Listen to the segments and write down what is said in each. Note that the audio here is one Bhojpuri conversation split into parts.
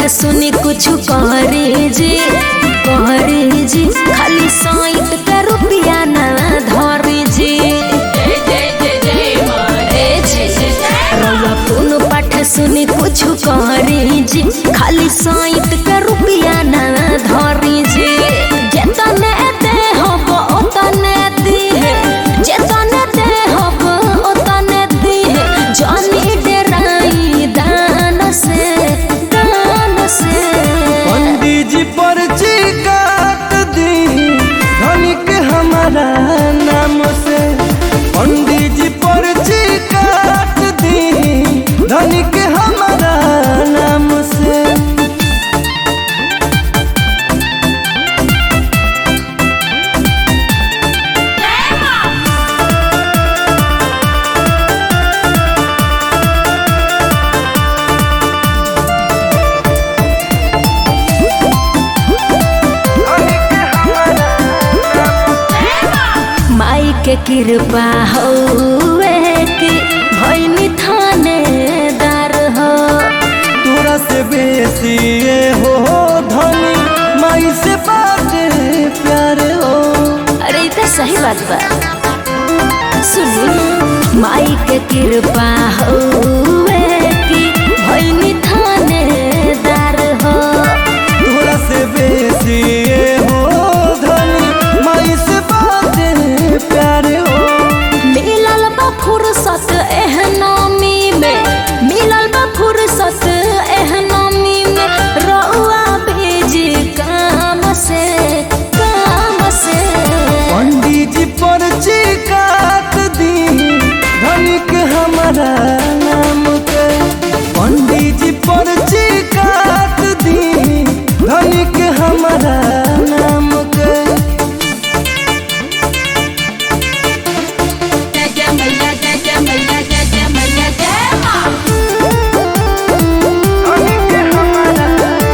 सुनी कुछ करे जी करे जी खाली साइट के रुपया ना धरे जी ए जी रउआ कोनो पाठ सुनी कुछ करे जी खाली साइट के रुपया ना धरे जी जेतने दे हब ओतने दिहे जेतने दे हब ओतने दिहे जानी डेराई दान से दान से पंडित जी पर्ची काट दी धनिक हमारा नाम से पंडित जी पर्ची काट दी धनिक हमारा नाम से माई के कृपा हौवे कि भैनी थानेदार हो तोरा से बेसी ये हो धनी माई से बाटे प्यार हो अरे ई त सही बात बा सुनी माई के कृपा हौवे कि भैनी थानेदार हो तोरा से बेसी ये हो धनी माई से बाटे प्यार हो मिलल बा फुर्सत एहनामी में मिलल बा फुर्सत एहनामी में रउआ भेजी काम से काम से पंडित जी पर्ची काट दी धनिक हमारा नाम के पंडित जी पर्ची काट दी धनिक हमारा नाम के धनिक हमारा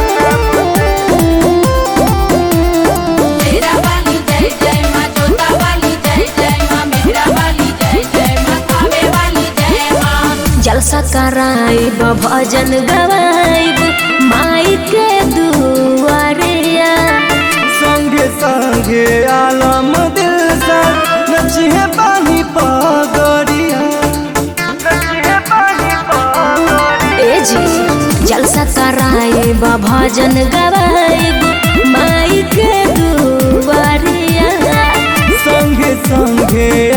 जलसा कराइब भजन गवाइब माई के दुआरिया संगे संगे आलम दिल सा नचिए पानी पगड़िया नचिए पानी पगड़िया ए जी जलसा कराइब भजन गवाइब माई के दुआरिया संगे संगे